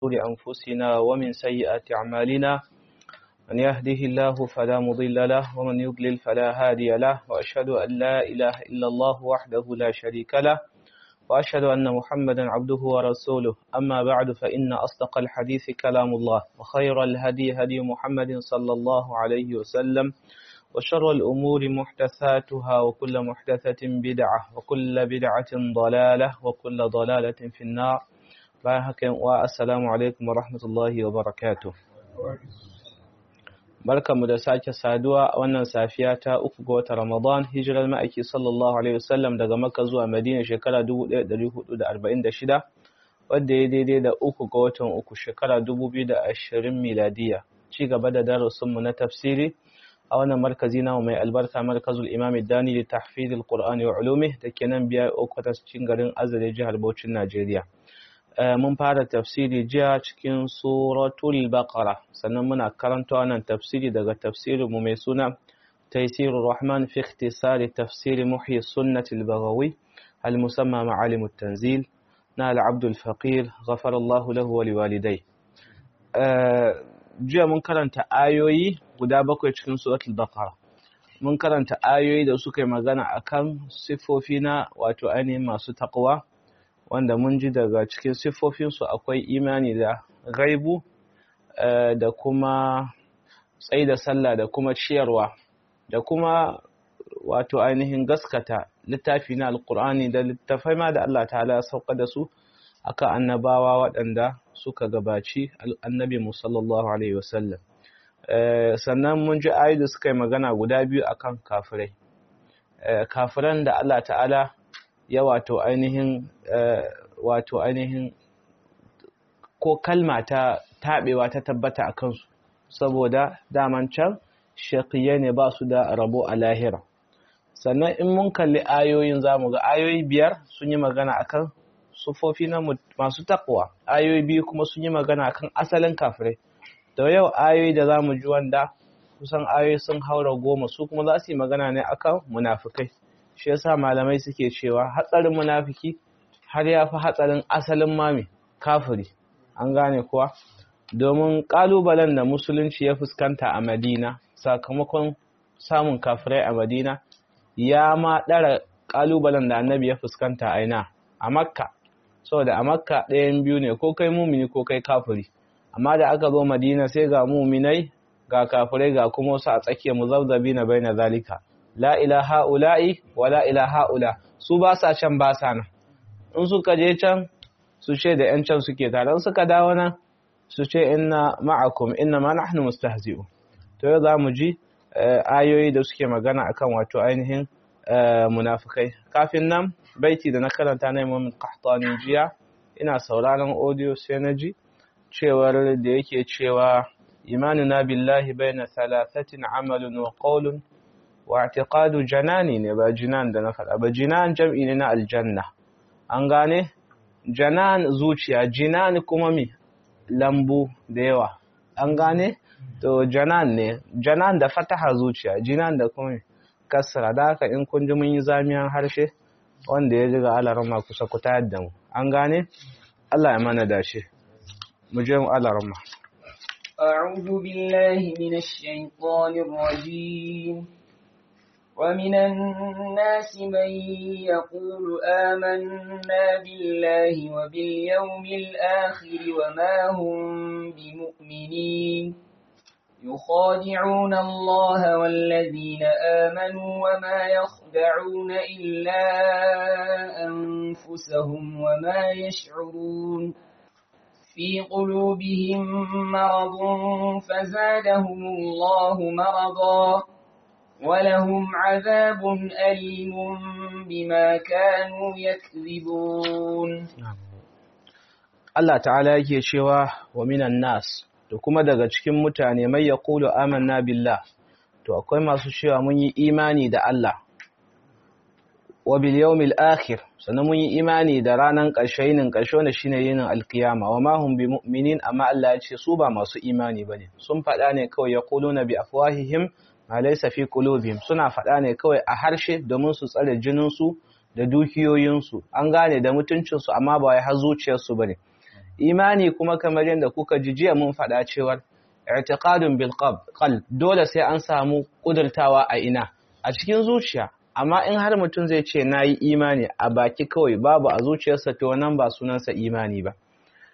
شرور أنفسنا ومن سيئات أعمالنا من يهده الله فلا مضل له ومن يضلل فلا هادي له وأشهد أن لا إله إلا الله وحده لا شريك له وأشهد أن محمدا عبده ورسوله أما بعد فإن أصدق الحديث كلام الله وخير الهدي هدي محمد صلى الله عليه وسلم وشر الأمور محدثاتها وكل محدثة بدعة وكل بدعة ضلالة وكل ضلالة في النار والسلام عليكم ورحمة الله وبركاته barkanmu da sake saduwa a wannan safiya ta uku ga watan Ramadan hijirar ma'aiki sallallahu alaihi wasallam daga Makka zuwa Madina shekara 1446 wadda ya daidai da uku ga watan uku shekara 2020 miladiya ci gaba da darasinmu na tafsiri a wannan markazi namu mai albarka markazul imam Dani li tahfiz al-Qur'ani wa ulumi da ke nan biya okwatas cikin garin Azare jihar Bauchin Najeriya mun fara tafsiri jiya cikin suratul baqara sannan muna karanta wannan tafsiri daga tafsirin mu mai suna taysirur rahman fi ikhtisari tafsir muhyi sunnati al-baghawi al-musamma ma'alim at-tanzil na al-abd al-faqir ghafara Allah lahu wa liwalidai jiya mun karanta ayoyi guda bakwai cikin suratul baqara mun karanta ayoyi da suka yi magana akan sifofi na wato ainihin masu taqwa wanda mun ji daga cikin siffofinsu akwai imani da gaibu da kuma tsayi da sallah da kuma ciyarwa da kuma wato ainihin gaskata littafi na alkur'ani da littafai ma da Allah ta'ala ya sauka da su akan annabawa waɗanda suka gabaci annabi musallallahu alaihi wasallam sannan mun ji ayi da suka yi magana guda biyu akan kafirai kafiran da Allah ta'ala ya wato ainihin wato ainihin ko kalma ta taɓewa ta tabbata a kansu saboda daman can shaƙiya ne ba su da rabo a lahira sannan in mun kalli ayoyin za mu ga ayoyi biyar sun yi magana akan sufofi na masu takwa ayoyi biyu kuma sun yi magana akan asalin kafirai da yau ayoyi da za mu ji wanda kusan ayoyi sun haura goma su kuma za su yi magana ne akan munafukai shi yasa malamai suke cewa hatsarin munafiki har ya fi hatsarin asalin mami kafiri an gane kuwa domin kalubalen da musulunci ya fuskanta a madina sakamakon samun kafirai a madina ya ma ɗara kalubalen da annabi ya fuskanta a ina a makka saboda a makka ɗayan biyu ne ko kai mumini ko kai kafiri amma da aka zo madina sai ga muminai ga kafirai ga kuma wasu a tsakiyar muzabzabi na bai na zalika la ilaha ula'i wa la ilaha ula su ba sa can ba sa nan in suka je can su ce da yan can suke tare in suka dawo nan su ce inna ma'akum inna ma nahnu mustahzi'un to yau zamu ji ayoyi da suke magana akan wato ainihin munafikai kafin nan baiti da na karanta na Imam Qahtani jiya ina sauraron audio sai na ji cewar da yake cewa imanuna billahi baina thalathatin amalun wa qawlun واعتقاد janani ne ba jinan da na faɗa ba jinan jam'i ne na aljanna an gane janan zuciya jinan kuma mi lambu da yawa an gane to janan ne janan da fataha zuciya jinan da kuma kasra da haka in kun ji mun yi zamiyan harshe wanda ya ji ga alarama kusa ku tayar da mu an gane Allah ya mana dace mu je mu alarama أعوذ بالله من الشيطان الرجيم ومن الناس من يقول آمنا بالله وباليوم الآخر وما هم بمؤمنين يخادعون الله والذين آمنوا وما يخدعون إلا أنفسهم وما يشعرون في قلوبهم مرض فزادهم الله مرضا ولهم عذاب أليم بما كانوا يكذبون Allah ta'ala yake cewa wa minan nas da kuma daga cikin mutane mai ya kulu amanna billah to akwai masu cewa mun yi imani da Allah wa bil yawmil akhir sannan mun yi imani da ranan ƙarshe yinin ƙarshe wanda shine yinin alkiyama wa ma hum bi mu'minin amma Allah ya ce su ba masu imani bane sun faɗa ne kawai yaquluna bi afwahihim ma laysa fi qulubihim suna faɗa ne kawai a harshe domin su tsare jinin su da dukiyoyin su an gane da mutuncin su amma ba wai har zuciyar su bane imani kuma kamar yadda kuka ji jiya mun faɗa cewar i'tiqadun bil qalb dole sai an samu kudurtawa a ina a cikin zuciya amma in har mutum zai ce nayi imani a baki kawai babu a zuciyarsa to nan ba sunansa imani ba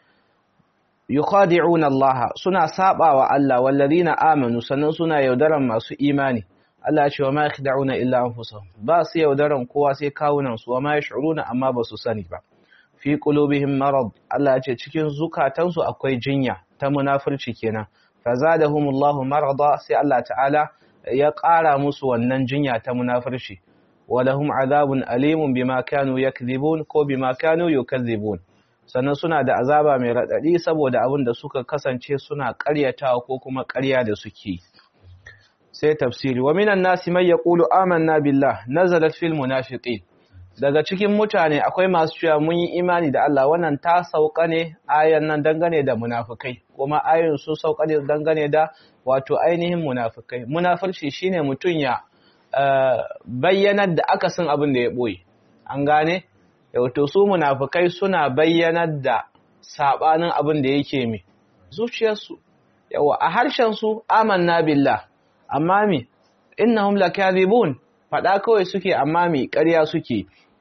yukhadi'una Allah suna sabawa Allah wallazina amanu sannan suna yaudaran masu imani Allah ya ce wa ma yakhda'una illa anfusahum ba su yaudaran kowa sai kawunan su wa ma yash'uruna amma ba su sani ba fi qulubihim marad Allah ya ce cikin zukatansu akwai jinya ta munafurci kenan fazadahumullahu marada sai Allah ta'ala ya ƙara musu wannan jinya ta munafurci walahum azabun alimun bima kanu yakdhibun ko bima kanu yukadhibun sannan suna da azaba mai radadi saboda abin da suka kasance suna ƙaryatawa ko kuma ƙarya da suke sai tafsiri wa minan nasi may yaqulu amanna billah nazalat fil munafiqin daga cikin mutane akwai masu cewa mun yi imani da Allah wannan ta sauka ne ayan nan dangane da munafikai kuma ayoyin sun sauka ne dangane da wato ainihin munafikai munafirci shine mutun ya bayyanar da akasin abin da ya boye an gane wato su munafikai suna bayyanar da sabanin abin da yake mi zuciyarsu yawa a harshen su amanna billah amma mi innahum lakadhibun fada kawai suke amma mi ƙarya suke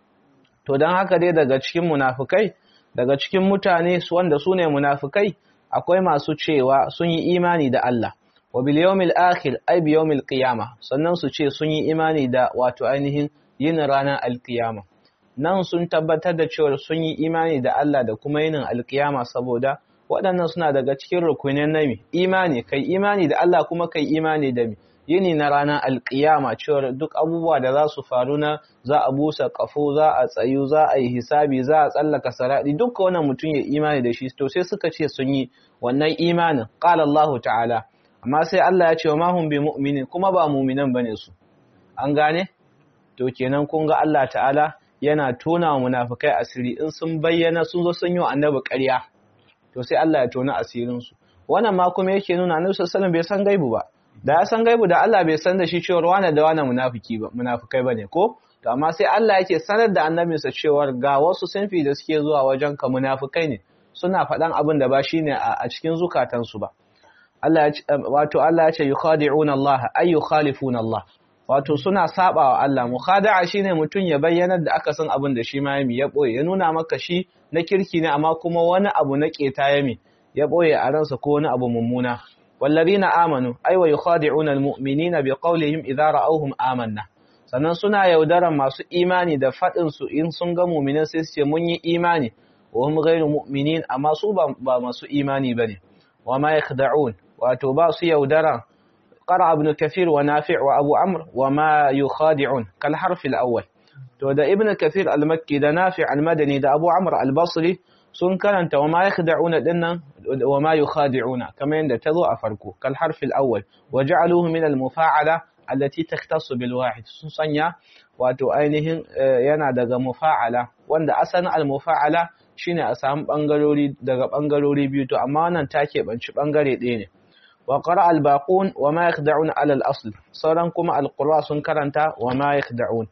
to don haka dai daga cikin munafukai daga cikin mutane wanda su ne munafukai akwai masu cewa sun yi imani da Allah wa bil yawmil akhir ay bi yawmil qiyama sannan su ce sun yi imani da wato ainihin yin ranar alqiyama nan sun tabbatar da cewa sun yi imani da Allah da kuma yin alqiyama saboda waɗannan suna daga cikin rukunin nami imani kai imani da Allah kuma kai imani da mi yini na ranar alkiyama cewar duk abubuwa da za su faru na za a busa kafo za a tsayu za a yi hisabi za a tsallaka sarari duka wannan mutum ya imani da shi to sai suka ce sun yi wannan imanin qala Allah ta'ala amma sai Allah ya ce wa mahum bi mu'minin kuma ba mu'minan bane su an gane to kenan kun ga Allah ta'ala yana tona wa munafikai asiri in sun bayyana sun zo sun yi wa annabi ƙarya to sai Allah ya tona asirin su wannan ma kuma yake nuna annabi sallallahu alaihi wasallam bai san gaibu ba da ya san gaibu da Allah bai san da shi cewar wane da wane munafiki ba munafikai bane ko to amma sai Allah yake sanar da annabinsa cewar ga wasu sunfi da suke zuwa wajen ka munafikai ne suna faɗan abin da ba shine a cikin zukatansu ba Allah ya wato Allah ya ce yukhadi'una Allah ay yukhalifuna Allah wato suna sabawa Allah mukhada'a shine mutun ya bayyana da aka san abin da shi ma yami ya boye ya nuna maka shi na kirki ne amma kuma wani abu na keta yami ya boye a ransa ko wani abu mummuna والذين آمنوا أي ويخادعون المؤمنين بقولهم إذا رأوهم آمنا sannan suna yaudaran masu imani da faɗin su in sun ga mu'minin sai su ce mun yi imani wa hum ghayru mu'minin amma su ba masu imani bane wa ma yakhda'un wato ba su yaudaran qara ibn kathir wa nafi' wa abu amr wa ma yukhadi'un kal harf al awwal to da ibn kathir al makki da nafi' al madani da abu amr al basri sun karanta wa ma yakhda'una dinnan wa ma yukhadi'una kamar yadda tazo a farko kal harf al awwal wa ja'aluhu min al mufa'ala allati takhtassu bil wahid sun sanya wato ainihin yana daga mufa'ala wanda asalin al mufa'ala shine a samu bangarori daga bangarori biyu to amma wannan take banci bangare ɗaya ne wa qara al baqun wa ma yakhda'una ala al asl sauran kuma al qurra sun karanta wa ma yakhda'un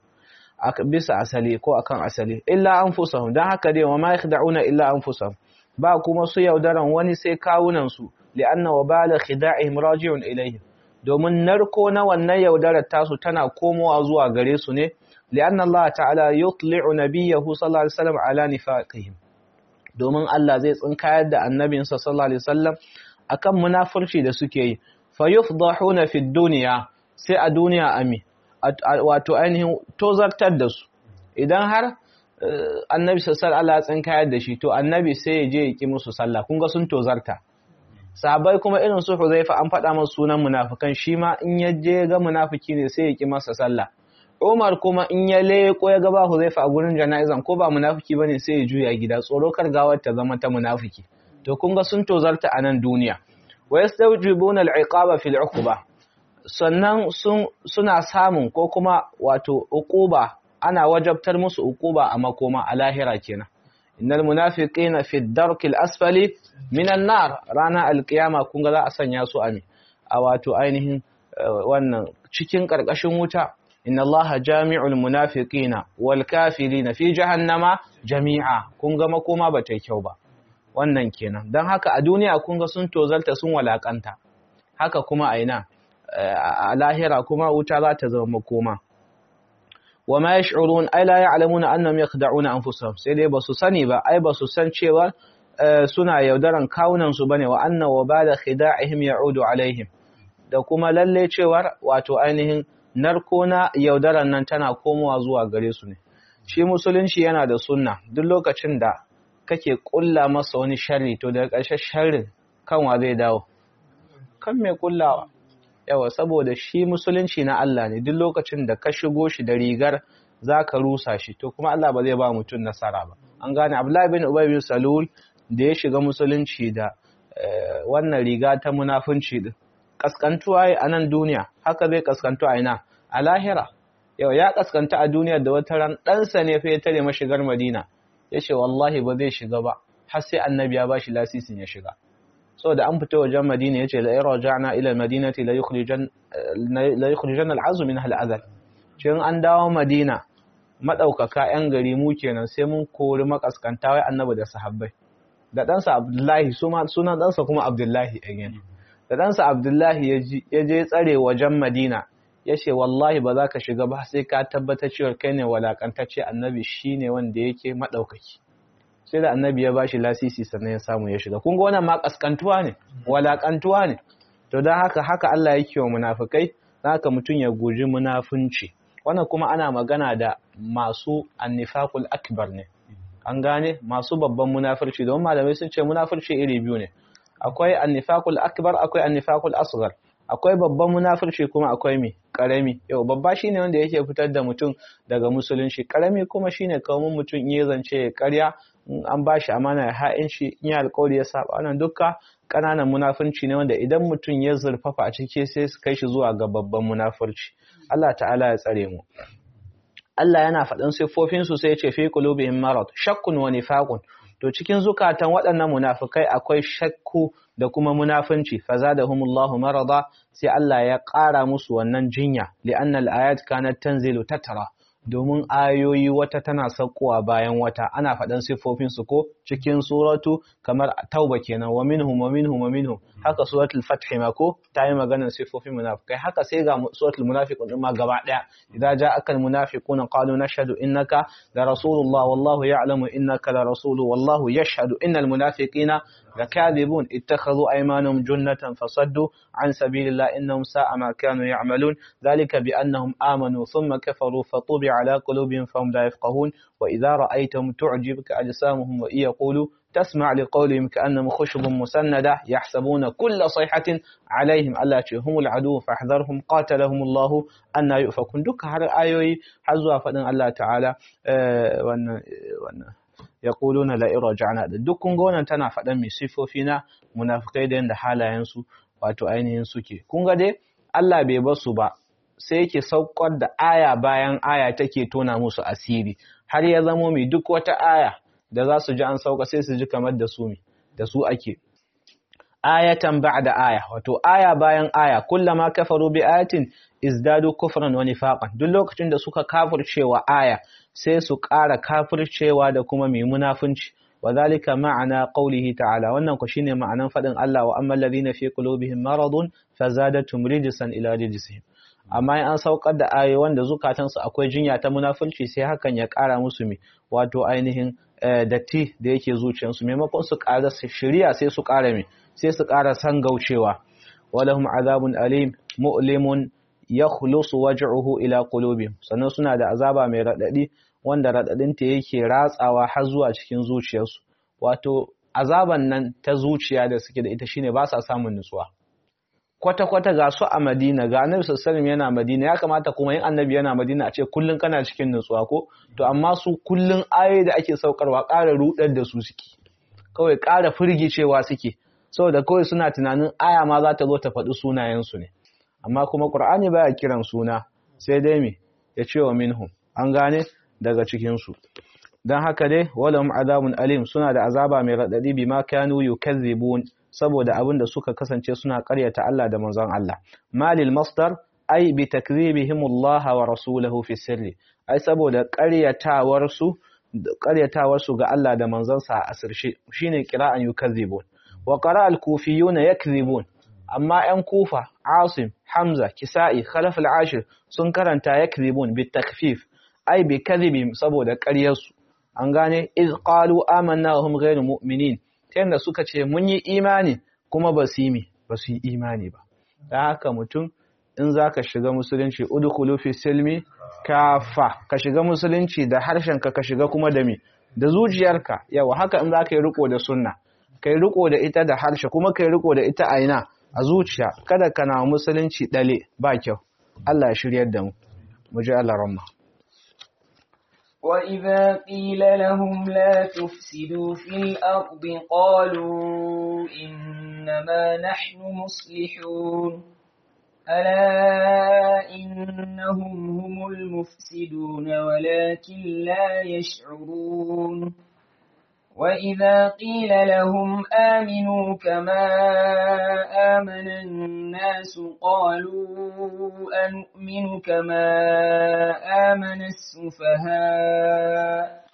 bisa asali ko akan asali illa anfusahum dan haka dai wa ma yakhda'una illa anfusahum ba kuma su yaudaran wani sai kawunan su li'anna wabala khida'ihim raji'un ilayhim domin narko na wannan yaudarar tasu tana komowa zuwa gare su ne li'anna Allah ta'ala yutli'u nabiyyahu sallallahu alaihi wasallam ala nifaqihim domin Allah zai tsinkayar da annabinsa sallallahu alaihi wasallam akan munafurci da suke yi fa yufdahuna fid dunya sai a duniya ami wato ainihin tozartar da su idan har annabi sallallahu alaihi wasallam kayar da shi to annabi sai ya je ya ki musu sallah kun ga sun tozarta sahabbai kuma irin su Huzaifa an faɗa masa sunan munafikan shi ma in ya je ga munafiki ne sai ya ki masa sallah Umar kuma in ya leko ya ga ba Huzaifa a gurin jana'izan ko ba munafiki bane sai ya juya gida tsoro kar gawar ta zama ta munafiki to kun ga sun tozarta a nan duniya wa yastawjibuna al-iqaba fil uqba sannan suna samun ko kuma wato uquba ana wajabtar musu uquba a makoma a lahira kenan innal munafiqina fi darkil asfali minan nar rana alqiyama kun ga za a sanya su a a wato ainihin wannan cikin karkashin wuta inna allaha jami'ul munafiqina wal kafirina fi jahannama jami'a kun ga makoma ba ta kyau ba wannan kenan don haka a duniya kun ga sun tozalta sun walakanta haka kuma a ina a lahira kuma wuta za ta zama makoma wa ma yash'urun ay la ya'lamuna annahum yakhda'una anfusahum sai dai basu sani ba ai basu san cewa suna yaudaran kawunan su bane wa anna wa bada khida'ihim ya'udu alaihim da kuma lalle cewar wato ainihin narko na yaudaran nan tana komowa zuwa gare su ne shi musulunci yana da sunna duk lokacin da kake kulla masa wani sharri to daga ƙarshen sharrin kanwa zai dawo kan mai kullawa yawa saboda shi musulunci na Allah ne duk lokacin da ka shigo shi da rigar zaka rusa shi to kuma Allah ba zai ba mutum nasara ba an gane Abdullahi bin Ubay bin Salul da ya shiga musulunci da wannan riga ta munafunci din kaskantuwa a nan duniya haka zai kaskantu a ina a lahira yau ya kaskanta a duniya da wata ran ɗansa ne fa ya tare mashigar Madina ya ce wallahi ba zai shiga ba har sai annabi ya bashi lasisin ya shiga saboda an fita wajen Madina yace la irja'na ila al-madinati la yukhrijan la yukhrijan al-azm min al-azal cin an dawo Madina madaukaka yan gari mu kenan sai mun kori makaskanta wai annabi da sahabbai da ɗansa Abdullahi sunan ɗansa kuma Abdullahi again da ɗansa Abdullahi ya je tsare wajen Madina ya ce wallahi ba za ka shiga ba sai ka tabbatar cewa kai ne walakantacce annabi shi ne wanda yake maɗaukaki sai da annabi ya bashi lasisi sannan ya samu ya shiga kun ga wannan ma kaskantuwa ne walakantuwa ne to don haka haka Allah yake wa munafikai haka mutum ya guji munafunci wannan kuma ana magana da masu annifaqul akbar ne an gane masu babban munafurci don malamai sun ce munafurci iri biyu ne akwai annifaqul akbar akwai annifaqul asghar akwai babban munafurci kuma akwai mi karami yau babba shine wanda yake fitar da mutum daga musulunci karami kuma shine kawai mutum in ya zance ya karya an bashi amana ya ha'in shi in ya alƙawari ya saba wannan dukka ƙananan munafurci ne wanda idan mutum ya zurfafa a ciki sai su kai shi zuwa ga babban munafurci Allah ta'ala ya tsare mu Allah yana faɗin siffofinsu sai ya ce fi qulubihim marad shakkun wa nifaqun to cikin zukatan waɗannan munafikai akwai shakku da kuma munafunci fazadahumullahu marada sai Allah ya ƙara musu wannan jinya li'anna al-ayat kanat tanzilu tatara domin ayoyi wata tana saukowa bayan wata ana faɗan siffofin su ko cikin suratu kamar tauba kenan wa minhum wa minhum wa minhum haka suratul fath ma ko ta yi maganar siffofin munafikai haka sai ga suratul munafiqun din ma gaba daya idza ja'aka al munafiquna qalu nashhadu innaka la rasulullah wallahu ya'lamu innaka la rasulu wallahu yashhadu innal munafiqina لكاذبون اتخذوا أيمانهم جنة فصدوا عن سبيل الله إنهم ساء ما كانوا يعملون ذلك بأنهم آمنوا ثم كفروا فطبع على قلوبهم فهم لا يفقهون وإذا رأيتهم تعجبك أجسامهم وإن يقولوا تسمع لقولهم كأنهم خشب مسندة يحسبون كل صيحة عليهم ألا هم العدو فاحذرهم قاتلهم الله أن يؤفكون دك هر آيوي حزوا فدن الله تعالى أه وأن وأن yaquluna la irja'na duk kun ga wannan tana faɗan mai sifofi na munafikai da yanda halayen su wato ainihin suke kun ga dai Allah bai bar su ba sai yake saukar da aya bayan aya take tona musu asiri har ya zamo mai duk wata aya da za su ji an sauka sai su ji kamar da su mi da su ake ayatan ba'da aya wato aya bayan aya kullama kafaru bi ayatin izdadu kufran wa nifaqan duk lokacin da suka kafircewa aya sai su ƙara kafircewa da kuma mai munafunci wa zalika ma'ana qawlihi ta'ala wannan ku shine ma'anan fadin Allah wa ammal ladina fi qulubihim maradun fazadatum rijsan ila rijsihim amma in an saukar da ayoyi wanda zukatansu akwai jinya ta munafunci sai hakan ya ƙara musu mi wato ainihin datti da yake zuciyarsu maimakon su ƙara shiriya sai su ƙara mi sai su ƙara san gaucewa walahum azabun alim mu'limun yakhlusu waj'uhu ila qulubihim sannan suna da azaba mai radadi wanda radadin ta yake ratsawa har zuwa cikin zuciyarsu wato azaban nan ta zuciya da suke da ita shine ba sa samun nutsuwa kwata kwata ga su a Madina ga Annabi sallallahu yana Madina ya kamata kuma yin Annabi yana Madina a ce kullun kana cikin nutsuwa ko to amma su kullun ayoyi da ake saukarwa ƙara rudar da su suke kawai ƙara firgicewa suke saboda kawai suna tunanin aya ma za ta zo ta faɗi sunayensu ne amma kuma Qur'ani baya kiran suna sai dai me ya ce wa minhum an gane daga cikin su dan haka dai walahum azabun alim suna da azaba mai radadi bima kanu yukazzibun saboda abin da suka kasance suna ƙaryata Allah da manzon Allah malil masdar ai bi takzibihim Allah wa rasulahu fi sirri ai saboda ƙaryatawar su ƙaryatawar su ga Allah da manzansa a asirce shine qira'an yukazzibun wa qara'a al-kufiyuna yakzibun amma 'yan kufa asim hamza kisa'i khalaf al-ashir sun karanta yakzibun bi takfif ai bi kadhibim saboda ƙaryarsu an gane iz qalu amanna wa hum ghayru mu'minin tunda suka ce mun yi imani kuma ba su yi ba su yi imani ba dan haka mutum in zaka shiga musulunci udkhulu fi silmi kafa ka shiga musulunci da harshenka ka shiga kuma da mi da zuciyarka yawa haka in zaka yi riko da sunna kai riko da ita da harshe kuma kai riko da ita a ina a zuciya kada ka na musulunci dale ba kyau Allah ya shiryar da mu mu ji Allah rahma وإذا قيل لهم لا تفسدوا في الأرض قالوا إنما نحن مصلحون ألا إنهم هم المفسدون ولكن لا يشعرون وإذا قيل لهم آمنوا كما آمن الناس قالوا أنؤمن كما آمن السفهاء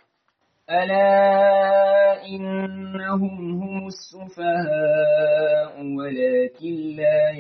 ألا إنهم هم السفهاء ولكن لا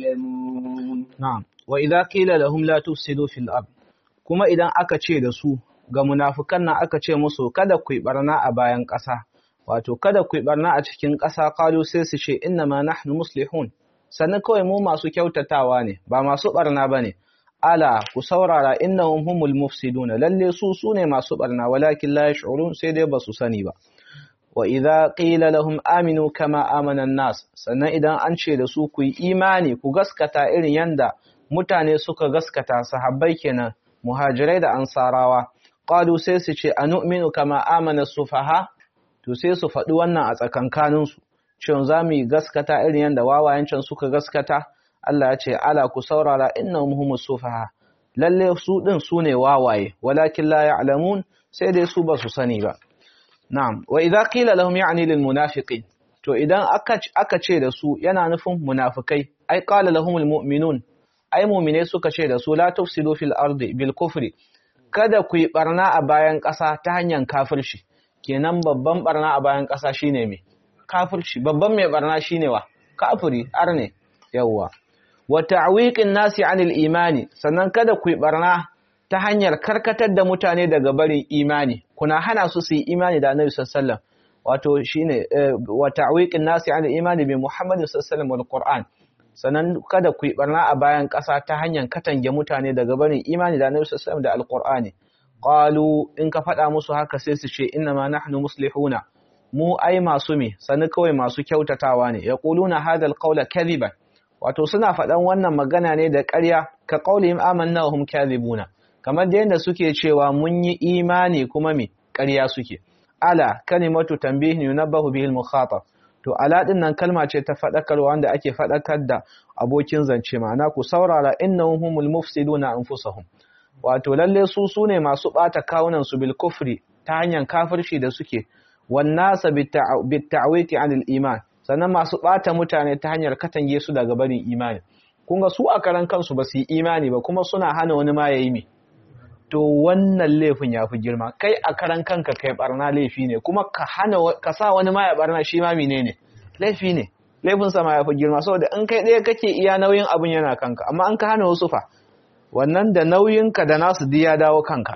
يعلمون نعم وإذا قيل لهم لا تفسدوا في الأرض كما إذا أكتشي دسو ga munafukan nan aka ce musu kada ku yi barna a bayan ƙasa wato kada ku yi barna a cikin ƙasa qalu sai su ce inna ma nahnu muslihun sannan kawai mu masu kyautatawa ne ba masu barna bane ala ku saurara innahum humul mufsiduna lalle su sune masu barna walakin la yash'urun sai dai basu sani ba wa idza qila lahum aminu kama amana nas sannan idan an ce da su ku yi imani ku gaskata irin yanda mutane suka gaskata sahabbai kenan muhajirai da ansarawa qalu sai su ce anu'minu kama amana sufaha to sai su faɗi wannan a tsakankanin su cewa za mu yi gaskata irin yanda wawayen can suka gaskata Allah ya ce ala ku saurara innahum humus sufaha lalle su din su ne wawaye walakin la ya'lamun sai dai su ba su sani ba na'am wa idza qila lahum ya'ni lil munafiqin to idan aka aka ce da su yana nufin munafikai ai qala lahumul mu'minun ai mu'mine suka ce da su la tufsidu fil ardi bil kufri kada ku yi barna a bayan ƙasa ta hanyar kafirci kenan babban barna a bayan ƙasa shine me kafirci babban mai barna shine wa kafiri arne yawwa wa ta'wiqin nasi 'anil imani sannan kada ku yi barna ta hanyar karkatar da mutane daga barin imani kuna hana su su yi imani da Annabi sallallahu alaihi wasallam wato shine wa ta'wiqin nasi 'anil imani bi Muhammadin sallallahu alaihi wasallam wal Qur'an sannan kada ku yi barna a bayan ƙasa ta hanyar katange mutane daga barin imani da Annabi sallallahu alaihi wasallam da Al-Qur'ani qalu in ka faɗa musu haka sai su ce inna ma nahnu muslihuna mu ai masu me sani kawai masu kyautatawa ne yaquluna hadha al-qawla kadhiban wato suna faɗan wannan magana ne da ƙarya ka qaulihim amanna wa hum kadhibuna kamar da yanda suke cewa mun yi imani kuma me ƙarya suke ala kalimatu tanbihin yunabbahu bihi al-mukhatab to ala din nan kalma ce ta faɗakarwa wanda ake faɗakar da abokin zance ma'ana ku saurara innahum humul mufsiduna anfusahum wato lalle su sune masu ɓata kawunan su bil kufri ta hanyar kafirci da suke wan nasa bit ta'witi anil iman sannan masu ɓata mutane ta hanyar katange su daga barin imani kun ga su a karan kansu ba su yi imani ba kuma suna hana wani ma yayi me to wannan laifin ya fi girma kai a karan kanka kai barna laifi ne kuma ka hana ka sa wani ma ya barna shi ma menene laifi ne laifin sa ma ya fi girma saboda in kai ɗaya kake iya nauyin abun yana kanka amma an ka hana wasu fa wannan da nauyinka da nasu duk ya dawo kanka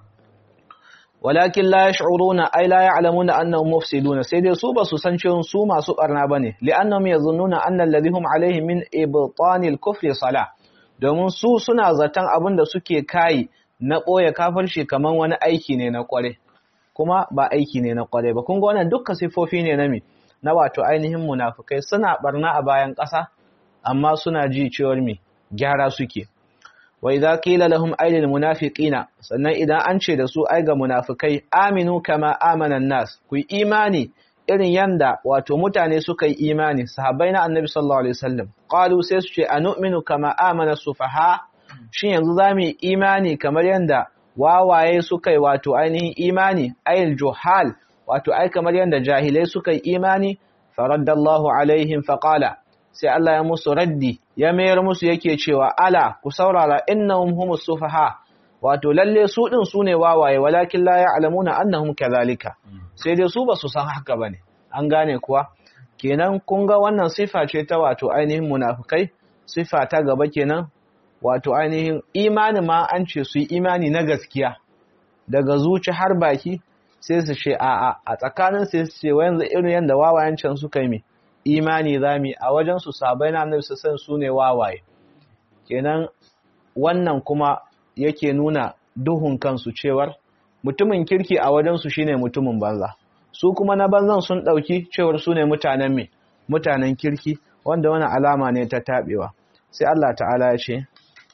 walakin la yash'uruna ay la ya'lamuna annahum mufsiduna sai dai su ba su san cewa su masu barna bane li'annahum yazunnuna anna alladhi hum alayhi min ibtanil kufri salah domin su suna zaton abin da suke kai na ɓoye kafirci kamar wani aiki ne na ƙware kuma ba aiki ne na ƙware ba kun ga wannan dukkan sifofi ne na mi na wato ainihin munafukai suna barna a bayan ƙasa amma suna ji cewar mi gyara suke wa idza qila lahum aylil munafiqina sannan idan an ce da su ai ga munafikai aminu kama amana nas ku imani irin yanda wato mutane suka yi imani sahabbai na annabi sallallahu alaihi wasallam qalu sai su ce anu'minu kama amana sufaha shin yanzu za mu yi imani kamar yadda wawaye suka yi wato ainihin imani ayil juhal wato ai kamar yadda jahilai suka yi imani faraddallahu alaihim faqala sai Allah ya musu raddi ya mayar musu yake cewa ala ku saurara innahum humus sufaha wato lalle su din su ne wawaye walakin la ya'lamuna annahum kadhalika sai dai su ba su san haka bane an gane kuwa kenan kun ga wannan sifa ce ta wato ainihin munafikai sifa ta gaba kenan wato ainihin imani ma an ce su yi imani na gaskiya daga zuci har baki sai su ce a'a a tsakanin sai su ce yanzu irin yadda wawayen can suka yi imani zami a wajen su sabai na annabi su san su ne wawaye kenan wannan kuma yake nuna duhun kansu cewar mutumin kirki a wajen su shine mutumin banza su kuma na banzan sun dauki cewar su ne mutanen me mutanen kirki wanda wani alama ne ta tabewa sai Allah ta'ala ya ce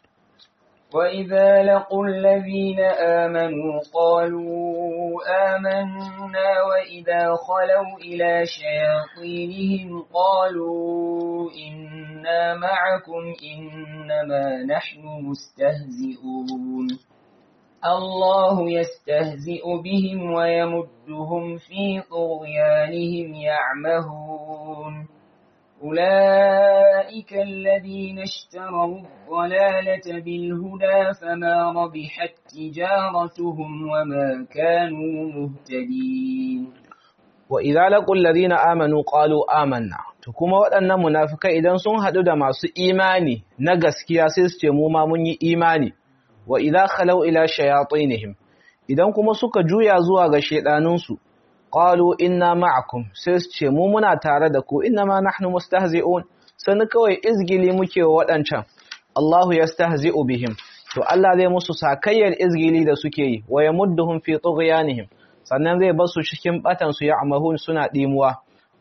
وإذا لقوا الذين آمنوا قالوا آمنا وإذا خلوا إلى شياطينهم قالوا إنا معكم إنما نحن مستهزئون الله يستهزئ بهم ويمدهم في طغيانهم يعمهون أولئك الذين اشتروا الضلالة بالهدى فما ربحت تجارتهم وما كانوا مهتدين وإذا لقوا الذين آمنوا قالوا آمنا kuma waɗannan munafikai idan sun haɗu da masu imani na gaskiya sai su ce mu ma mun yi imani wa idza khalau ila shayatinihim idan kuma suka juya zuwa ga shedanunsu qalu inna ma'akum sai su ce mu muna tare da ku inna ma nahnu mustahzi'un sani kawai izgili muke wa wadancan Allahu yastahzi'u bihim to Allah zai musu sakayyar izgili da suke yi wa yamudduhum fi tughyanihim sannan zai bar su cikin batan su ya'mahun suna dimuwa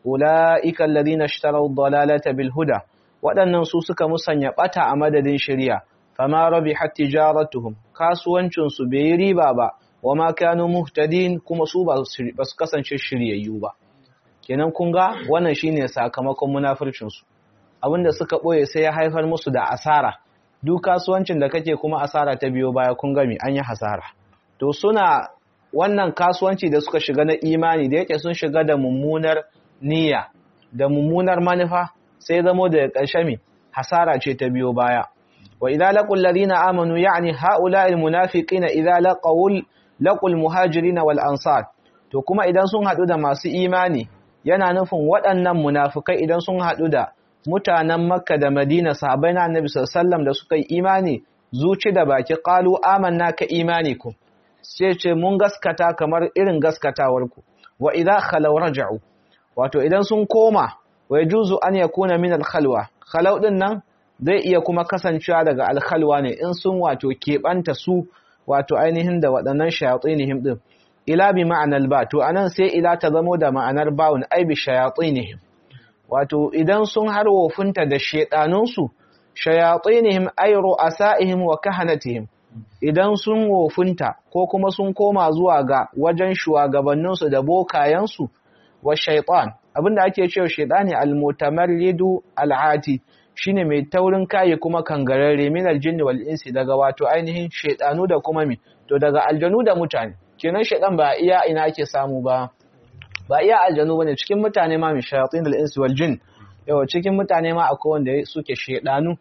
ulaika alladhina ishtaraw ad-dalalata bil huda wadannan su suka musanya bata a madadin shari'a fama rabihat tijaratuhum kasuwancin su bai riba ba wa ma kanu muhtadin kuma su ba su kasance shiryayyu ba kenan kun ga wannan shine sakamakon munafircin su abinda suka boye sai ya haifar musu da asara duk kasuwancin da kake kuma asara ta biyo baya kun ga me an yi hasara to suna wannan kasuwanci da suka shiga na imani da yake sun shiga da mummunar niyya da mummunar manufa sai zamo da ƙarshe me hasara ce ta biyo baya wa idza laqul ladina amanu ya'ni ha'ula'il munafiqina idza laqawul laqul muhajirin wal ansar to kuma idan sun hadu da masu imani yana nufin waɗannan munafikai idan sun hadu da mutanen Makka da Madina sahabbai na Annabi sallallahu da suka yi imani zuci da baki qalu amanna ka imanikum sai ce mun gaskata kamar irin gaskatawarku wa idza khalaw raja'u wato idan sun koma wa yajuzu an yakuna min al khalwa khalaw din nan zai iya kuma kasancewa daga al khalwa ne in sun wato keɓanta su wato ainihin da waɗannan shayatinihim din ila bi ma'anar ba to anan sai ila ta zamo da ma'anar bawun ai bi shayatinihim wato idan sun har wofinta da shedanunsu shayatinihim ay ru'asaihim wa kahanatihim idan sun wofinta ko kuma sun koma zuwa ga wajen shugabanninsu da bokayensu wa shaytan abinda ake cewa shaytani al-mutamarridu al-ati shine mai taurin kai kuma kangararre min al-jinni wal insi daga wato ainihin shaydanu da kuma mi to daga aljanu da mutane kenan shaytan ba iya ina ake samu ba ba iya aljanu bane cikin mutane ma mi shayatin al-insi wal jin yawa cikin mutane ma akwai wanda suke shaydanu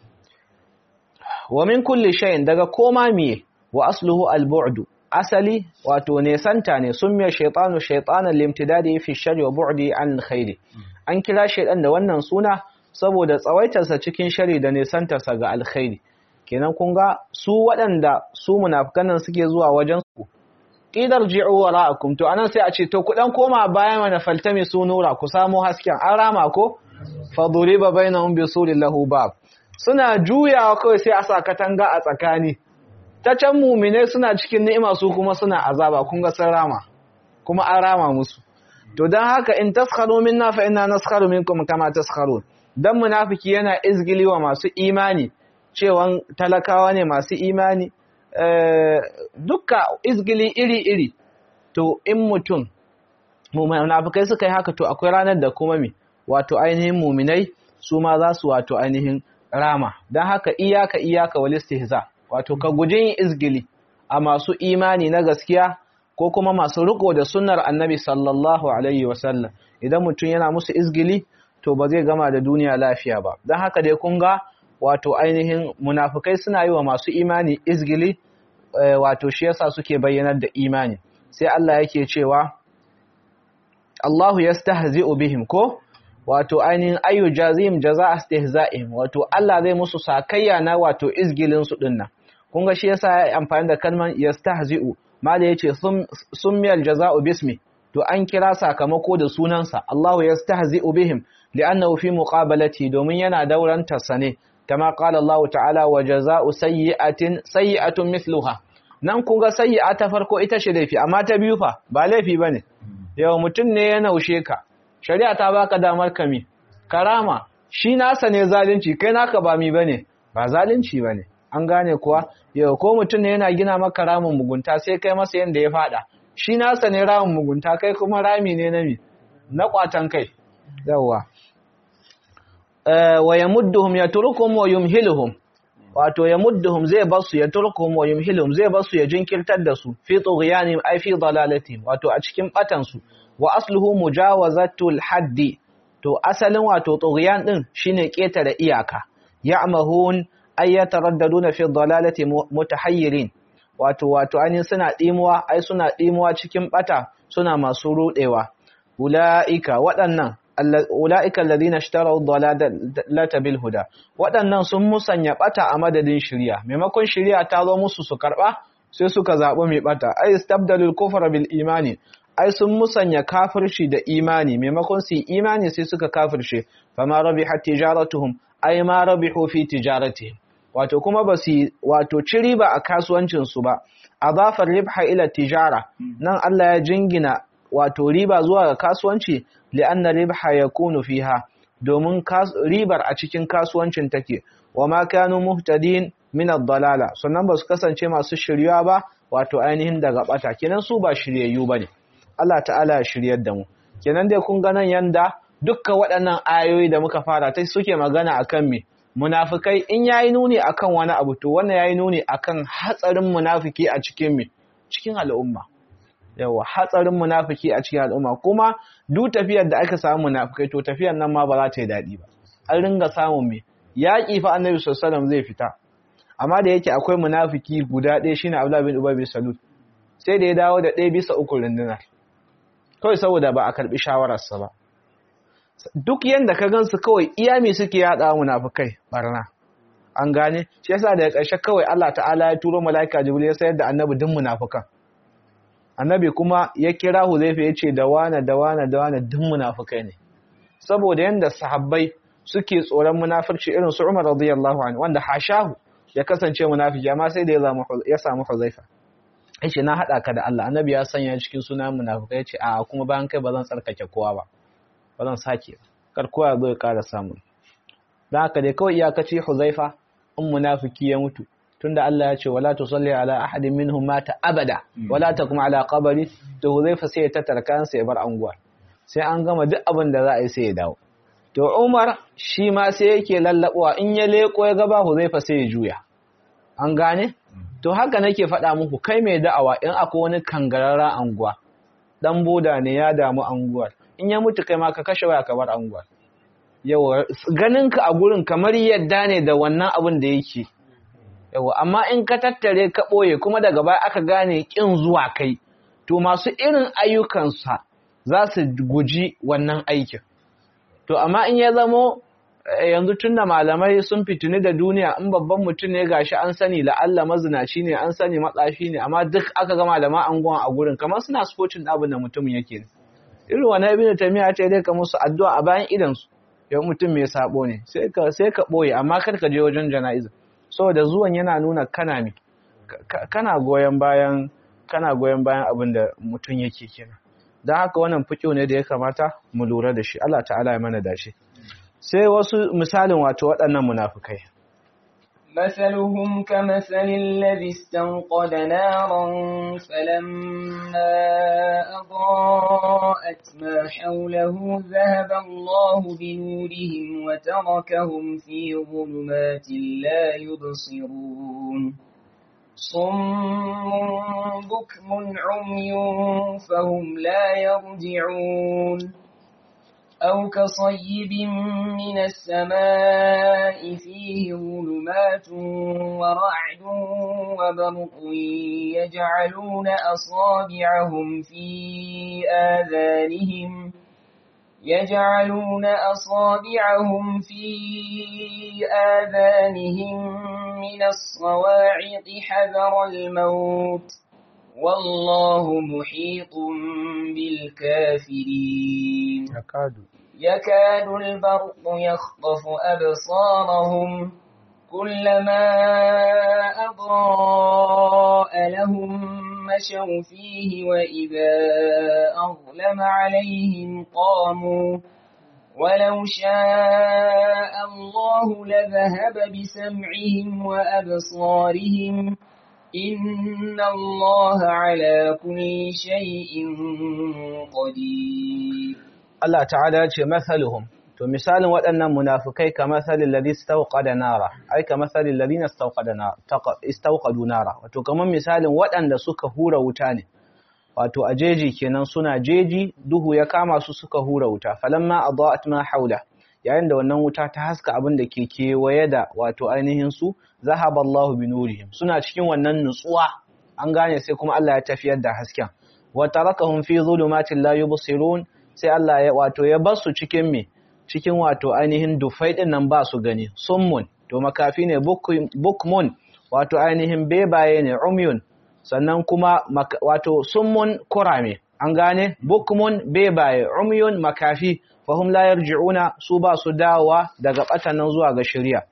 wa min kulli shay'in daga koma miye wa asluhu al-bu'd asali wato ne santa ne summiya shaytanu shaytanan limtidadi fi sharri wa bu'di an khairi an kira shaydan da wannan suna saboda tsawaitarsa cikin shari da nesantarsa ga alkhairi kenan kun ga su waɗanda su munafikan nan suke zuwa wajen su qidar ji'u wara'akum to anan sai a ce to ku dan koma bayan mana faltami su nura ku samu hasken an rama ko faduriba bainahum bisurin lahu bab suna juyawa kawai sai a sa katanga a tsakani ta can mumine suna cikin ni'ima su kuma suna azaba kun ga sun rama kuma an rama musu to dan haka in taskharu minna fa inna naskharu minkum kama taskharun dan munafiki yana izgili wa masu imani cewan talakawa ne masu imani dukka izgili iri-iri to in mutum munafikai suka yi haka to akwai ranar da kuma mi wato ainihin muminai su ma za su wato ainihin rama don haka iyaka iyaka wal istihza wato ka guji yin izgili a masu imani na gaskiya ko kuma masu riko da sunnar annabi sallallahu alaihi wasallam idan mutum yana musu izgili to ba zai gama da duniya lafiya ba don haka dai kun ga wato ainihin munafukai suna yi wa masu imani izgili wato shi yasa suke bayyanar da imani sai Allah yake cewa Allahu yastahzi'u bihim ko wato ainihin ayu jazim jaza'a istihza'ihim wato Allah zai musu sakayya na wato izgilin su dinnan kun ga shi yasa ya amfani da kalman yastahzi'u mala yace summiyal jaza'u bismi to an kira sakamako da sunansa Allahu yastahzi'u bihim li'annahu fi muqabalati domin yana dauranta sane kama qala Allah ta'ala wa jaza'u sayyi'atin sayyi'atun mithluha nan kun ga sayyi'a ta farko ita ce laifi amma ta biyu fa ba laifi bane yau mutum ne ya naushe ka shari'a ta baka damar kami karama shi nasa ne zalunci kai naka ba mi bane ba zalunci bane an gane kuwa yau ko mutum ne yana gina maka ramin mugunta sai kai masa yanda ya fada shi nasa ne ramin mugunta kai kuma rami ne na mi na kwatan kai yawa wa yamudduhum yatrukum wa yumhiluhum wato yamudduhum zai basu yatrukum wa yumhiluhum zai basu ya jinkirtar da su fi tughyanihim ay fi dalalatihim wato a cikin batan su wa asluhu mujawazatul haddi to asalin wato tughyan din shine ketare iyaka ya'mahun ay yataraddaduna fi dalalati mutahayyirin wato wato anin suna dimuwa ai suna dimuwa cikin bata suna masu rudewa ulaika waɗannan ulaika alladhina ishtaraw dalalata bil huda waɗannan sun musanya bata a madadin shari'a maimakon shari'a ta zo musu su karba sai suka zabi mai bata ay istabdalul kufra bil imani ai sun musanya kafirci da imani maimakon su imani sai suka kafirce fama rabihat tijaratuhum ai ma rabihu fi tijaratihim wato kuma ba su wato ci riba a kasuwancin su ba adafar ribha ila tijara nan Allah ya jingina wato riba zuwa ga kasuwanci li'anna ribha yakunu fiha domin ribar a cikin kasuwancin take wa ma kanu muhtadin min ad-dalala sannan ba su kasance masu shiryuwa ba wato ainihin daga bata kenan su ba shiryayyu bane Allah ta'ala ya shiryar da mu kenan dai kun ga nan yanda dukkan waɗannan ayoyi da muka fara ta suke magana akan me munafikai in yayi nuni akan wani abu to wannan yayi nuni akan hatsarin munafiki a cikin me cikin al'umma yawa hatsarin munafiki a cikin al'umma kuma duk tafiyar da aka samu munafikai to tafiyar nan ma ba za ta yi daɗi ba an ringa samun me yaƙi fa annabi sallallahu alaihi wasallam zai fita amma da yake akwai munafiki guda ɗaya shine Abdullah bin Ubay bin Salul sai da ya dawo da ɗaya bisa uku rundunar kawai saboda ba a karɓi shawararsa ba duk yanda ka gansu kawai iyami suke yada munafikai barna an gane shi yasa daga ƙarshe kawai Allah ta'ala ya turo malaika jibril ya sayar da annabi din munafikan annabi kuma ya kira Huzaifa ya ce da wana da wana da wana din munafikai ne saboda yanda sahabbai suke tsoron munafirci irin su Umar radiyallahu anhu wanda hashahu ya kasance munafiki amma sai da ya samu Huzaifa yace na hada ka da Allah annabi ya sanya cikin sunan munafikai yace a kuma bayan kai bazan tsarkake kowa ba bazan sake kar kowa zo ya ƙara samu dan haka dai kawai iyakaci Huzaifa in munafiki ya mutu tunda Allah ya ce wala tusalli ala ahadin minhum mata abada wala takum ala qabri to Huzaifa sai ya tattara kansa ya bar anguwa sai an gama duk abin da za a yi sai ya dawo to Umar shi ma sai yake lallabuwa in ya leko ya gaba Huzaifa sai ya juya an gane to haka nake faɗa muku kai mai da'awa in akwai wani kangararra anguwa dan boda ne ya damu anguwar in ya mutu kai ma ka kashe waya ka bar anguwar yawa ganin ka a gurin kamar yadda ne da wannan abin da yake yawa amma in ka tattare ka ɓoye kuma daga baya aka gane kin zuwa kai to masu irin ayyukansa za su guji wannan aikin to amma in ya zamo yanzu tun da malamai sun fitini da duniya in babban mutum ne gashi an sani la'alla mazinaci ne an sani matsafi ne amma duk aka ga malaman anguwan a gurin kamar suna spocin abin da mutumin yake ne irin wani ibn tamiya ta dai ka musu addu'a a bayan idan su yau mutum mai sabo ne sai ka sai ka boye amma kar ka je wajen jana'iza saboda zuwan yana nuna kana mi kana goyen bayan kana goyen bayan abin da mutum yake kenan don haka wannan fiƙo ne da ya kamata mu lura da shi Allah ta'ala ya mana dashi sai wasu misalin wato waɗannan munafukai مثلهم كمثل الذي استنقد نارا فلما أضاءت ما حوله ذهب الله بنورهم وتركهم في ظلمات لا يبصرون صم بكم عمي فهم لا يرجعون أو كصيب من السماء فيه ظلمات ورعد وبرق يجعلون أصابعهم في آذانهم يجعلون أصابعهم في آذانهم من الصواعق حذر الموت والله محيط بالكافرين يكاد يكاد البرق يخطف أبصارهم كلما أضاء لهم مشوا فيه وإذا أظلم عليهم قاموا ولو شاء الله لذهب بسمعهم وأبصارهم إن الله على كل شيء قدير Allah ta'ala ya ce mathaluhum to misalin waɗannan munafikai ka mathalil ladhi istawqada nara ai ka mathalil ladina istawqada nara istawqadu nara wato kaman misalin waɗanda suka hura wuta ne wato a jeji kenan suna jeji duhu ya kama su suka hura wuta falamma adaat ma haula yayin da wannan wuta ta haska abin da ke kewaye da wato ainihin su zahaba Allahu bi nurihim suna cikin wannan nutsuwa an gane sai kuma Allah ya tafiyar da hasken wa tarakahum fi zulumatin la yubsirun sai Allah ya wato ya bar su cikin me cikin wato ainihin dufai din nan ba su gani summun to makafi ne bukmun wato ainihin bebaye ne umyun sannan kuma wato summun kurame an gane bukmun bebaye umyun makafi fahum la yarji'una su ba su dawowa daga batanan zuwa ga shari'a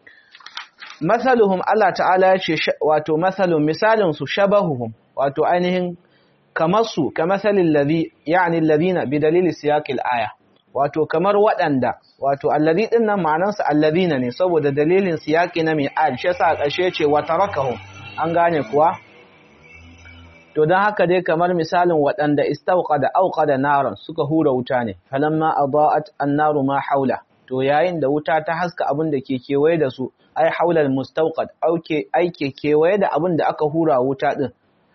masaluhum Allah ta'ala ya ce wato masalun misalin su shabahuhum wato ainihin kamar su kamasalin ladhi yani alladhina bi dalili siyaqil aya wato kamar waɗanda wato alladhi din nan ma'anarsa alladhina ne saboda dalilin siyaqi na mai ayat shi yasa ƙarshe ce wa tarakahum an gane kuwa to dan haka dai kamar misalin waɗanda istawqada awqada naran suka hura wuta ne falamma adaat an-naru ma haula to yayin da wuta ta haska abin da ke kewaye da su ai haulal mustawqad auke aike kewaye da abin da aka hura wuta din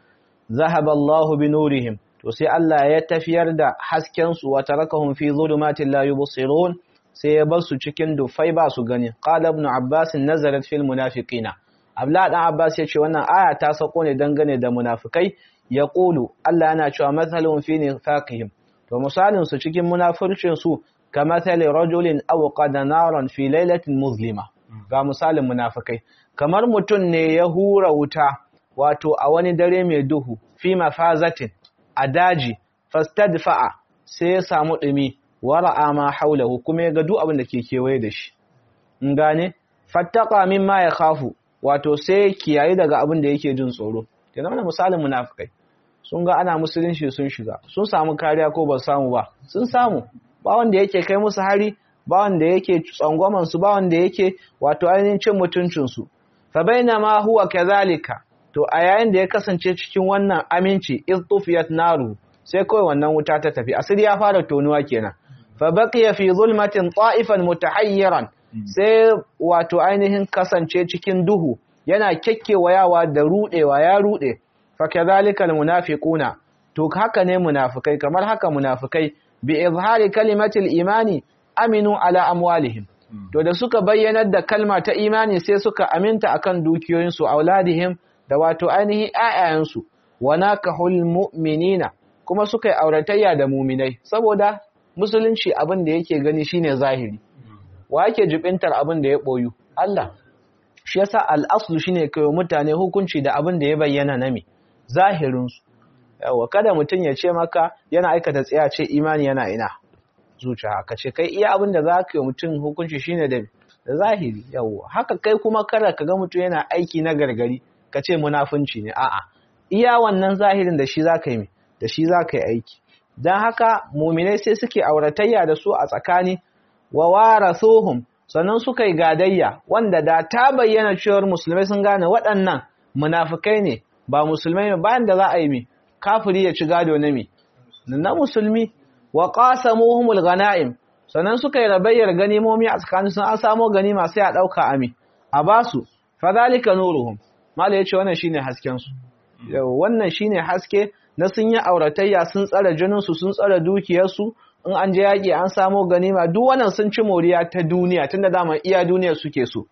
zahaba Allah bi nurihim to sai Allah ya tafiyar da hasken su wa tarakahum fi zulumatin la yubsirun sai ya bar su cikin dufai ba su gani qala ibn abbas nazarat fil munafiqina abla dan abbas ya ce wannan aya ta sako ne dangane da munafikai yaqulu Allah yana cewa mathalun fi nifaqihim to misalin su cikin munafircin su kamathali rajulin awqada naran fi lailatin muzlima ga misalin munafikai kamar mutun ne ya hura wuta wato a wani dare mai duhu fi mafazatin a daji fastadfa'a sai ya samu dumi wara'a ma haulahu kuma ya ga duk abin da ke kewaye da shi in gane fattaqa mimma ya khafu wato sai kiyaye daga abin da yake jin tsoro kenan wannan misalin munafikai sun ga ana musulunci sun shiga sun samu kariya ko ba samu ba sun samu ba wanda yake kai musu hari ba wanda yake tsangwaman su ba wanda yake wato ainihin cin mutuncin su fa bainama huwa kadhalika to a yayin da ya kasance cikin wannan aminci istufiyat naru sai kawai wannan wuta ta tafi asiri ya fara tonuwa kenan fa baqiya fi zulmatin ta'ifan mutahayyiran sai wato ainihin kasance cikin duhu yana kekkewayawa da rudewa ya rude fa kadhalika almunafiquna to haka ne munafikai kamar haka munafikai bi izhari kalimatil imani aminu ala amwalihim to da suka bayyanar da kalma ta imani sai suka aminta akan dukiyoyinsu auladihim da wato ainihin ƴaƴayensu wa nakahul mu'minina kuma suka yi auratayya da muminai saboda musulunci abin da yake gani shine zahiri wa yake jibintar abin da ya boyu Allah shi yasa al-aslu shine kai mutane hukunci da abin da ya bayyana nami zahirin su yawa kada mutun ya ce maka yana aikata tsaya ce imani yana ina zuciya ka ce kai iya abin da zaka yi mutun hukunci shine da da zahiri yawa haka kai kuma kada ka ga mutun yana aiki na gargari ka ce munafunci ne a'a iya wannan zahirin da shi zaka yi da shi zaka yi aiki dan haka mu'minai sai suke auratayya da su a tsakani wa warathuhum sannan suka yi gadayya wanda da ta bayyana cewar musulmai sun gane waɗannan munafikai ne ba musulmai ne bayan da za a yi mi kafiri ya ci gado na mi na musulmi wa qasamuhumul ghanaim sannan suka yi rabayyar ganimomi a tsakanin sun an samo ganima sai a dauka ami a basu fadhalika nuruhum mala yace wannan shine hasken su wannan shine haske na sun yi auratayya sun tsara jinin su sun tsara dukiyar su in an je yaƙi an samo ganima duk wannan sun ci moriya ta duniya tunda dama iya duniya suke so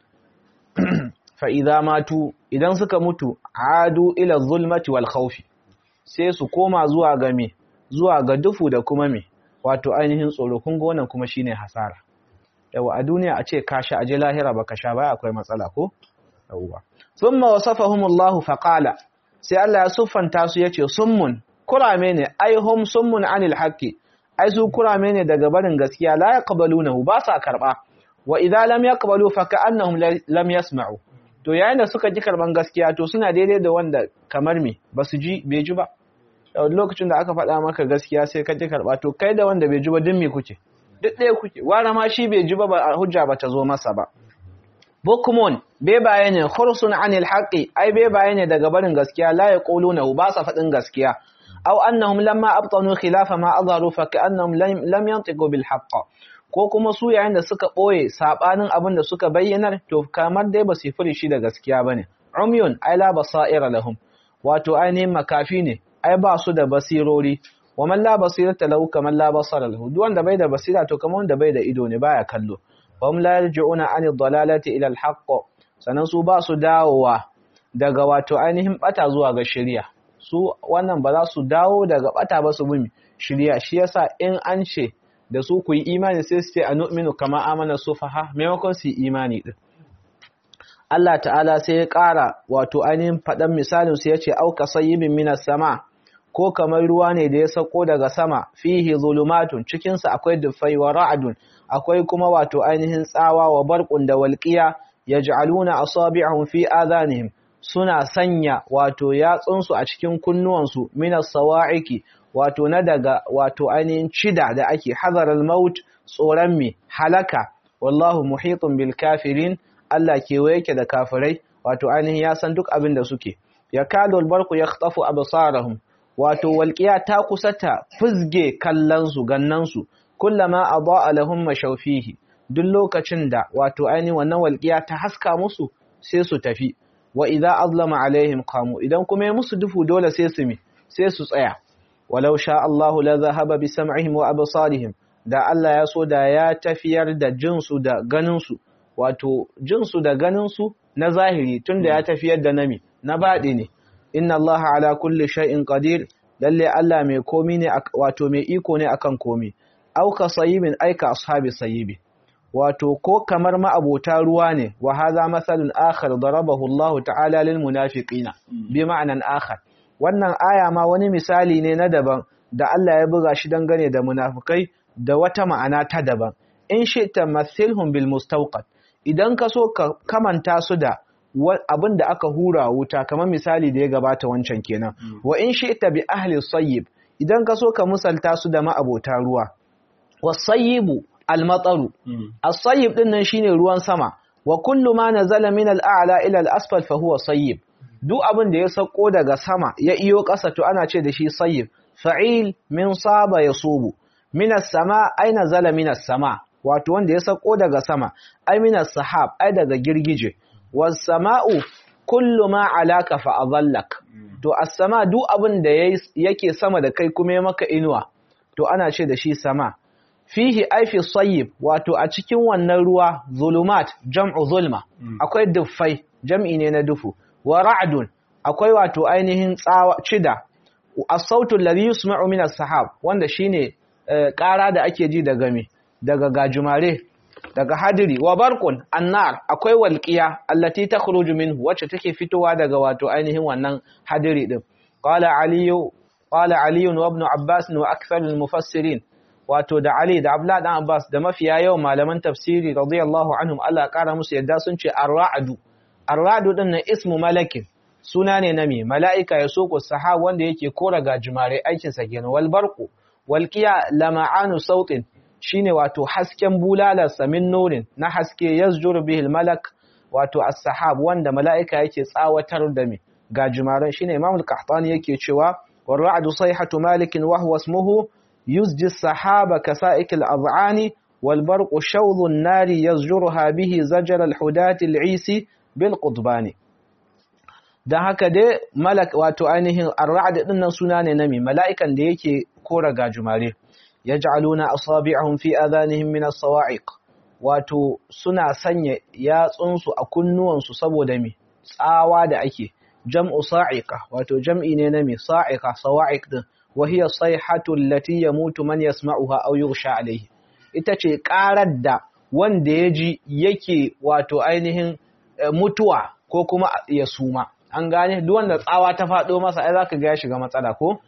fa idza matu idan suka mutu adu ila zulmati wal khawfi sai su koma zuwa ga me zuwa ga dufu da kuma me wato ainihin tsoro kun ga wannan kuma shine hasara yawa a duniya a ce ka sha aje lahira baka sha ba akwai matsala ko yawa thumma wasafahumullahu faqala sai Allah ya siffanta su yace summun kurame ne ai hum summun anil haqqi ai su kurame ne daga barin gaskiya la yaqbalunahu ba sa karba wa idza lam yaqbalu fa ka'annahum lam yasma'u to yayin da suka ji karban gaskiya to suna daidai da wanda kamar me basu ji bai ji ba lokacin da aka faɗa maka gaskiya sai ka ji karba to kai da wanda bai ji ba din me kuke duk ɗaya kuke wara ma shi bai ji ba hujja ba ta zo masa ba bukumun bai baye ne khursun anil haqqi ai bai baye ne daga barin gaskiya la yaquluna ba sa faɗin gaskiya aw annahum lamma abtanu khilafa ma azharu fa ka'annahum lam yantiqu bil haqq ko kuma su yayin da suka boye sabanin abin da suka bayyanar to kamar dai ba su furi shi da gaskiya bane umyun ai la basaira lahum wato ainihin makafi ne ai ba su da basirori wa man la basirata lahu kaman la basara lahu duk wanda bai da basira to kamar wanda bai da ido ne baya kallo wa hum la yarji'una an dalalati ila al-haqq sanan su ba su dawowa daga wato ainihin bata zuwa ga shari'a su wannan ba za su dawo daga bata ba su bi shari'a shi yasa in an ce da su ku yi imani sai su ce anu'minu kama amana sufaha maimakon su yi imani din Allah ta'ala sai ya ƙara wato ainihin faɗan misalin su yace auka sayyibin minas sama ko kamar ruwa ne da ya sako daga sama fihi zulumatun cikin sa akwai dufai wa ra'dun akwai kuma wato ainihin tsawa wa barqun da walqiya yaj'aluna asabi'ahum fi adhanihim suna sanya wato yatsunsu a cikin kunnuwansu minas sawa'iki wato na daga wato ainihin cida da ake hazaral maut tsoron mi halaka wallahu muhitun bil kafirin Allah kewaye yake da kafirai wato ainihin ya san duk abin da suke ya kadul barku ya khtafu absarahum wato walqiya ta kusa ta fizge kallansu gannansu kullama adaa lahum mashawfihi duk lokacin da wato ainihin wannan walqiya ta haska musu sai su tafi wa idza azlama alaihim qamu idan kuma ya musu dufu dole sai su mi sai su tsaya walau sha Allahu la zahaba bi sam'ihim wa absarihim da Allah ya so da ya tafiyar da jinsu da ganinsu wato jinsu da ganinsu na zahiri tunda ya tafiyar da nami na baɗi ne inna Allah ala kulli shay'in qadir lalle Allah mai komi ne wato mai iko ne akan komi auka sayyibin aika ashabi sayyibi wato ko kamar ma'abota ruwa ne wa hadha masalun akhar darabahu Allah ta'ala lil munafiqina bi ma'anan akhar wannan aya ma wani misali ne na daban da Allah ya buga shi dangane da munafikai da wata ma'ana ta daban in shi'ta mathilhum bil mustawqat idan ka so ka kamanta su da abin da aka hura wuta kamar misali da ya gabata wancan kenan wa in shi'ta bi ahli sayyib idan ka so ka musalta su da ma'abota ruwa wasayyibu al-mataru as-sayyib din nan shine ruwan sama wa kullu ma nazala min al-a'la ila al-asfal fa huwa sayyib duk abin da ya sako daga sama ya iyo ƙasa to ana ce da shi sayyib fa'il min saba yasubu min as-sama ay nazala min as-sama wato wanda ya sako daga sama ay min as-sahab ay daga girgije was-sama'u kullu ma alaka fa adallak to as-sama duk abin da yake sama da kai kuma ya maka inuwa to ana ce da shi sama fihi aifi sayyib wato a cikin wannan ruwa zulumat jam'u zulma akwai duffai jam'i ne na dufu wa ra'dun akwai wato ainihin tsawa cida as-sautu alladhi yusma'u min as-sahab wanda shine ƙara da ake ji daga me daga gajumare daga hadiri wa barqun annar akwai walqiya allati takhruju minhu wacce take fitowa daga wato ainihin wannan hadiri din qala aliyu qala ali wa ibn abbas wa akthar al-mufassirin wato da Ali da Abdullah dan Abbas da mafiya yawan malaman tafsiri radiyallahu anhum Allah ya kara musu yadda sun ce ar-ra'du ar-ra'du din na ismu malakin suna ne na me mala'ika ya soko sahab wanda yake kora gajimare aikin sa kenan wal barqu wal qiya lama'anu sautin shine wato hasken bulalar samin nurin na haske yazjur bihi al-malak wato as-sahab wanda mala'ika yake tsawatar da me gajimaren shine Imam al-Qahtani yake cewa war-ra'du sayhatu malikin wa huwa ismuhu يزجي السحاب كسائك الأضعان والبرق شوظ النار يزجرها به زجر الحداة العيسي بالقطبان dan haka dai malak wato ainihin ar-ra'd din nan suna ne nami mala'ikan da yake kora gajumare yaj'aluna asabi'ahum fi adhanihim min as-sawa'iq wato suna sanya yatsunsu a kunnuwansu saboda me tsawa da ake jam'u sa'iqa wato jam'i ne na me sa'iqa sawa'iq din wa hiya sayhatu allati yamutu man yasma'uha aw yughsha alayhi ita ce karar da wanda ya ji yake wato ainihin mutuwa ko kuma ya suma an gane duk wanda tsawa ta faɗo masa ai zaka ga ya shiga matsala ko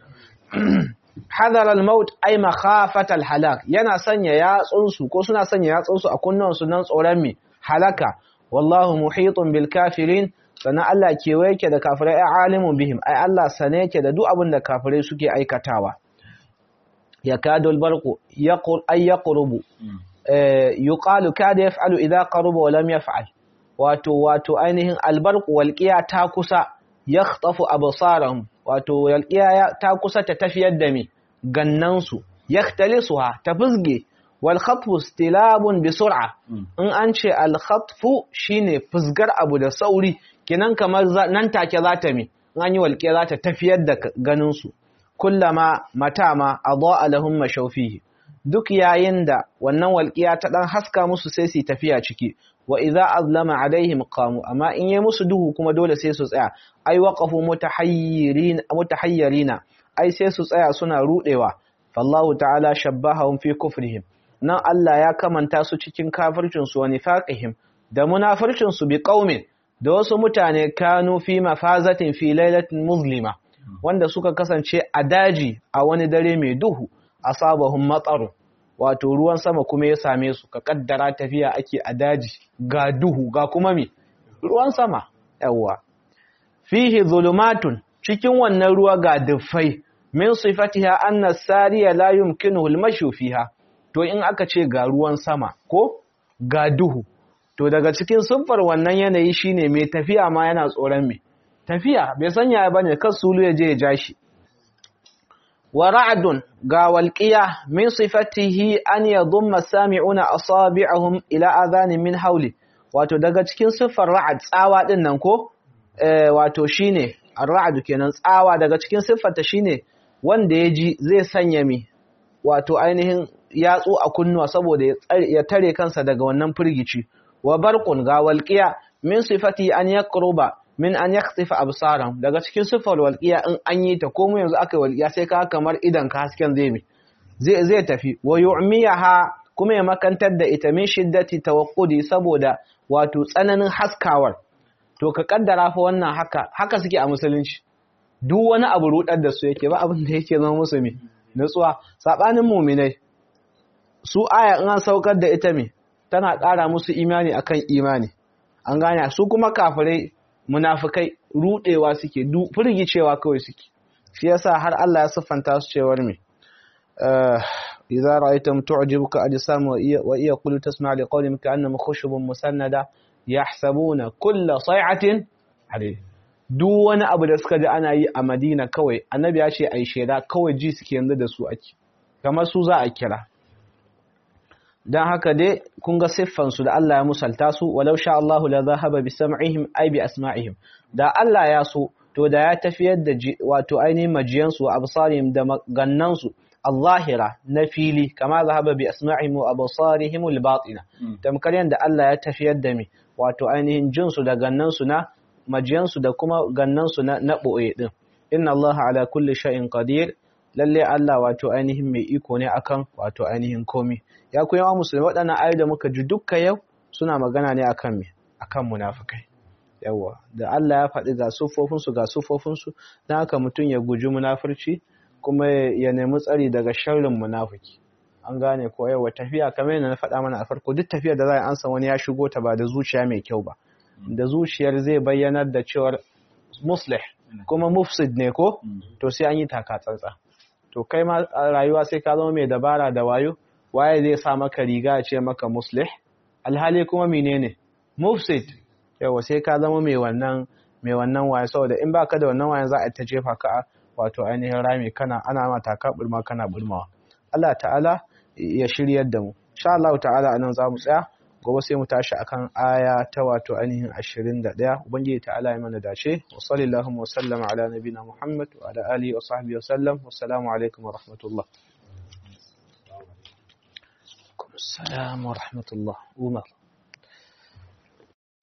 hadar al-maut ay makhafat al-halak yana sanya yatsunsu ko suna sanya yatsunsu a kunnuwansu nan tsoron me halaka wallahu muhitun bil kafirin sannan Allah kewaye yake da kafirai ai alimun bihim ai Allah sane yake da duk abin da kafirai suke aikatawa yakadul barqu yaqur ay yaqrubu yuqalu kada yaf'alu idha qaruba wa lam yaf'al wato wato ainihin albarqu walqiya ta kusa yakhtafu absarahum wato walqiya ta kusa ta tafiyar da mi gannansu yaktalisuha ta fusge wal khatfu istilabun bi sur'a in an ce al khatfu shine fusgar abu da sauri kinan kamar nan take za ta mi in an yi walqiya za ta tafiyar da ganin su kullama matama adaa lahum mashawfihi duk yayin da wannan walƙiya ta ɗan haska musu sai su tafiya ciki wa idza azlama alaihim qamu amma in yi musu duhu kuma dole sai su tsaya ai waqafu mutahayyirin mutahayyirina ai sai su tsaya suna rudewa fallahu ta'ala shabbahum fi kufrihim nan Allah ya kamanta su cikin kafircin su wa nifaqihim da munafircin su bi qaumin da wasu mutane kanu fi mafazatin fi lailatin muzlima wanda suka kasance a daji a wani dare mai duhu asabahum matsaru wato ruwan sama kuma ya same su ka kaddara tafiya ake a daji ga duhu ga kuma me ruwan sama yawa fihi zulumatun cikin wannan ruwa ga dufai min sifatiha anna sariya la yumkinuhu al fiha to in aka ce ga ruwan sama ko ga duhu to daga cikin siffar wannan yanayi shine mai tafiya ma yana tsoron me tafiya bai sanya bane kan sulu ya je ya ja shi wa ra'dun ga walqiya min sifatihi an yadhumma sami'una asabi'ahum ila adhani min hawli wato daga cikin siffar ra'ad tsawa din nan ko eh wato shine ar-ra'd kenan tsawa daga cikin siffarta shine wanda ya ji zai sanya mi wato ainihin yatsu a kunnuwa saboda ya tare kansa daga wannan firgici wa barqun ga walqiya min sifati an yaqruba min an yakhsifa absaran daga cikin sifar walqiya in an yi ta ko mu yanzu aka yi walqiya sai ka kamar idan ka hasken zai mi zai zai tafi wa yu'miyaha kuma ya makantar da ita min shiddati tawaqqudi saboda wato tsananin haskawar to ka kaddara fa wannan haka haka suke a musulunci duk wani abu rudar da su yake ba abin da yake zama musu mi nutsuwa sabanin mu'minai su aya in an saukar da ita mi tana ƙara musu imani akan imani an gane su kuma kafirai munafikai rudewa suke firgicewa kawai suke shi yasa har Allah ya siffanta su cewar me idza ra'aytum tu'jibuka ajsam wa iya qulu tasma' li qawlihim ka'annama khushubun musannada yahsabuna kulla say'atin hadid duk wani abu da suka ji ana yi a Madina kawai annabi ya ce ai sheda kawai ji suke yanzu da su ake kamar su za a kira dan haka dai kun ga siffansu da Allah ya musalta su walau sha Allahu la zahaba bi sam'ihim ay bi asma'ihim da Allah ya so to da ya tafiyar da wato ainihin majiyan su wa absarihim da gannan su al-zahira na fili kama zahaba bi asma'ihim wa absarihim al-batina tamkar yanda Allah ya tafiyar da mi wato ainihin jin su da gannan su na majiyan su da kuma gannan su na na boye din inna Allah ala kulli shay'in qadir lalle Allah wato ainihin mai iko ne akan wato ainihin komi ya ku yawa musulmi waɗannan ayoyi da muka ji dukka yau suna magana ne akan me akan munafikai yawa da Allah ya faɗi ga sufofin su ga sufofin su dan haka mutum ya guji munafurci kuma ya nemi tsari daga sharrin munafiki an gane ko yawa tafiya kamar yadda na faɗa mana a farko duk tafiyar da za a ansa wani ya shigo ta ba da zuciya mai kyau ba da zuciyar zai bayyanar da cewar muslih kuma mufsid ne ko to sai an yi taka tsantsa to kai ma rayuwa sai ka zama mai dabara da wayo waye zai sa maka riga ya ce maka muslih alhali kuma menene mufsid yawa sai ka zama mai wannan mai wannan waye saboda in baka da wannan wayan za a ta jefa ka wato ainihin rami kana ana ma taka burma kana burmawa Allah ta'ala ya shiryar da mu insha Allah ta'ala anan za mu tsaya gobe sai mu tashi akan aya ta wato ainihin 21 ubangiji ta'ala ya mana dace wa sallallahu wa sallama ala nabina muhammad wa ala alihi wa sahbihi wa sallam wassalamu alaikum wa rahmatullah السلام ورحمة الله عمر